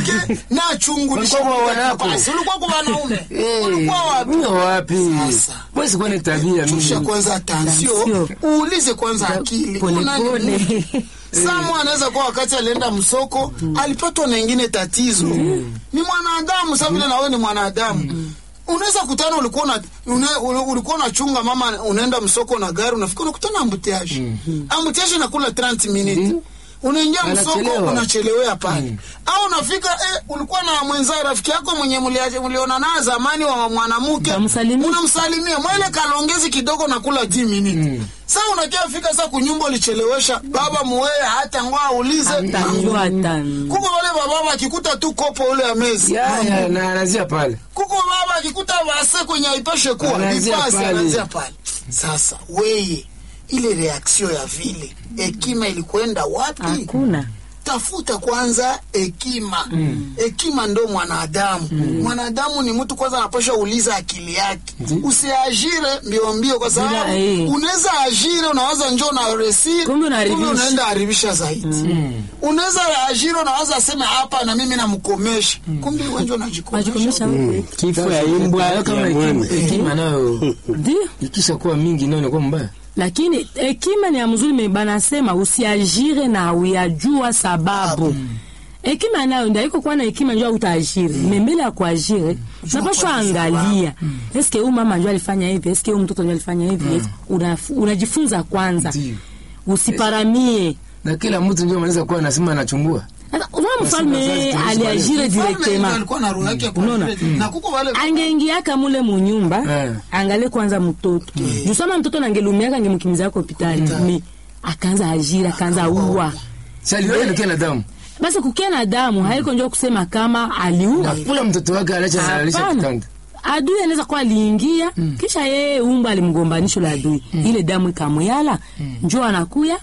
Explique na achungulishe Walikuwa kwa wanako. basi ulikuwa kwa wanaume Eh, ulikuwa wapi mimi wapi? Sasa. Basi kwa ni tabia Tusha mimi. kwanza tansio Tansio. uulize kwanza akili Pole Kuna nini? pole. Samu anaweza kuwa wakati alienda msoko alipatwa na ingine tatizo. Ni mwanadamu sasa vile na wewe ni mwanadamu. Unaweza kutana ulikuwa na una, una- ulikuwa unachunga mama unaenda msoko na gari unafika unakutana ambutiaje. Ambutiaje inakula 30 minutes. Unaingia msoko Anachelewa. unachelewea pale. Au unafika eh, ulikuwa na mwenza rafiki yako mwenye mlia- mliona naye zamani wa mwanamke. Utamsalimia. Unamsalimia mwele kalongezi kidogo nakula 10 minutes. Sasa unakia fika sasa kunyumba ulichelewesha baba muweye hata ngoa aulize Atajua hata. kuko wale bababa akikuta tu kopo ule ya mezi Ya ya na anazia pale. kuko baba akikuta vase kwenye aipashe kuwa Anaanzia ipase pale. anaanzia pale sasa weye ile reaksio ya vile hekima ilikwenda wapi Hakuna. tafuta kwanza hekima hekima ndo mwanadamu mwanadamu ni mtu kwanza anapasha uliza akili yake usiajire mbio mbio kwa sababu Bila, eh. unaweza ajire unawaza njo na resi Kumbe unaharibisha. unaenda haribisha zaidi unaweza ajire unawaza aseme hapa na mimi namkomesha kumbe wenjo Wajikomesha najikomesha wewe. Kifo ya imbwa Sasa, kama ya hekima- mwami. hekima nayo Ndio. ikisha kuwa mingi nayo inakuwa mbaya. lakini hekima ni ya mzuri me banasema usiajire na uyajua sababu hekima nayo ndio iko kuwa na hekima njoo utaajiri mm. mbele ya kuajiri unapaswa angalia eske huyu mama njoo alifanya hivi eske huyu mtoto njoo alifanya hivi Una- unajifunza kwanza Ndio. usiparamie Na kila mtu ndio anaweza kuwa anasema anachungua. Sasa, unaona mfalme wazazi tulizo aliajire directement alikuwa na roho yake ya Unaona? kuajiri. na kuko wale angeingiaka mule munyumba Eh. angalie kwanza mtoto juu sama mtoto nangelumiaka angemkimbiza hospitali mi akaanza ajira akaanza uwa Sasa aliona kila damu. basi kukia na damu haiko njo kusema kama aliua Kula mtoto wake alacha analisha Hapana. kitanda. adui anaweza kuwa aliingia kisha yeye umba alimgombanisho la adui ile damu ikamuyala njo anakuya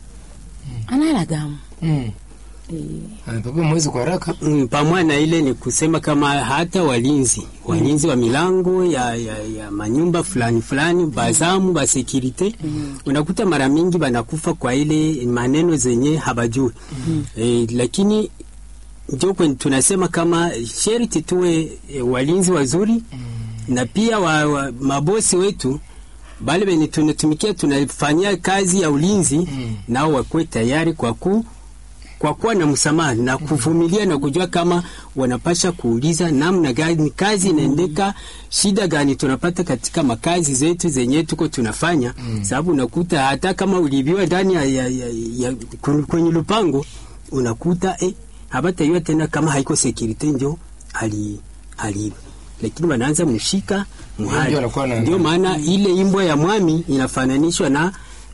anala damu Mm. Anapapa mwezi kwa haraka. Mm, pamoja na ile ni kusema kama hata walinzi walinzi wa milango ya, ya, ya manyumba fulani fulani bazamu ba securite unakuta mara mingi banakufa kwa ile maneno zenye habajui e, lakini ndio kwen- tunasema kama sherti tuwe e, walinzi wazuri na pia wa, wa, mabosi wetu bale benye tunatumikia tunafanyia kazi ya ulinzi nao wakuwe tayari kwa ku kwa kuwa na msamaha na kuvumilia na kujua kama wanapasha kuuliza namna gani kazi inaendeka, shida gani tunapata katika makazi zetu zenye tuko tunafanya mm. Sababu unakuta hata kama ulibiwa ndani ya, ya, ya, ya, kun- kwenye lupango unakuta eh, habatayua tena kama haiko security njo ali aliiba, lakini wanaanza mshika muhali. Ndio anakuwa na- Ndio maana ile imbwa ya mwami inafananishwa na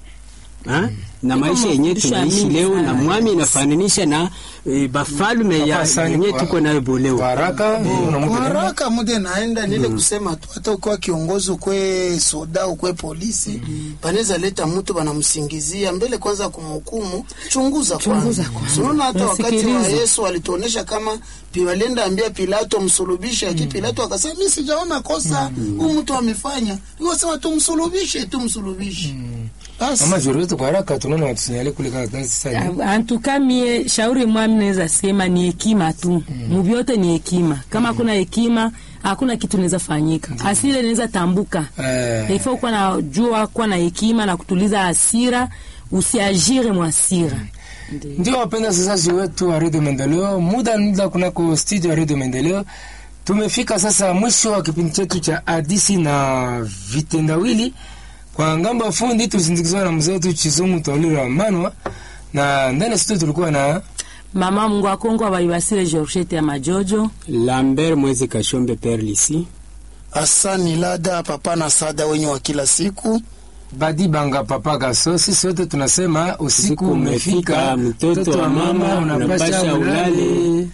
ha? na maisha yenyewe mafundisho tunaishi mingi leo sana. na mwami inafananisha na e, bafalme ya Papa Sani yenyewe kwa- tuko nayo Kwa boleo. haraka unamuta nini? haraka mude naenda nile kusema tu hata ukiwa kiongozi ukwe soda ukwe polisi panaweza leta mtu banamsingizia mbele kwanza kumhukumu chunguza kwanza unaona hata wakati wa Nasikiliza. Yesu alituonesha kama pi- walienda ambia Pilato msulubishe lakini Pilato akasema mimi sijaona kosa huyu mtu amefanya nikasema tumsulubishe tumsulubishe basi Mama zuri wetu kwa haraka tunaona watusinyale kule kama kazi sasa. antuka mie shauri mwami naweza sema ni hekima tu muvyote ni hekima kama hakuna hekima hakuna kitu naweza fanyika asile naweza tambuka Eh. ifo kuwa na jua kuwa na hekima na kutuliza hasira usiajire mwasira Ndio wapenda wasikilizaji wetu wa Radio Maendeleo, muda muda kunako studio ya Radio Maendeleo. Tumefika sasa mwisho wa kipindi chetu cha hadisi na vitendawili. Kwa ngambo ya fundi tusindikizwa na mzee wetu Chizungu Tolira Manwa, na ndani ya studio tulikuwa na mama mungu akongo abaibasire georgette ya majojo Lambert Mwezi Kashombe Perlisi Asani Lada papa na sada wenye wa kila siku Badi Banga Papa Gaso. Sisi wote tunasema usiku Usiku umefika, umefika, mtoto wa mama, unapasha ulale.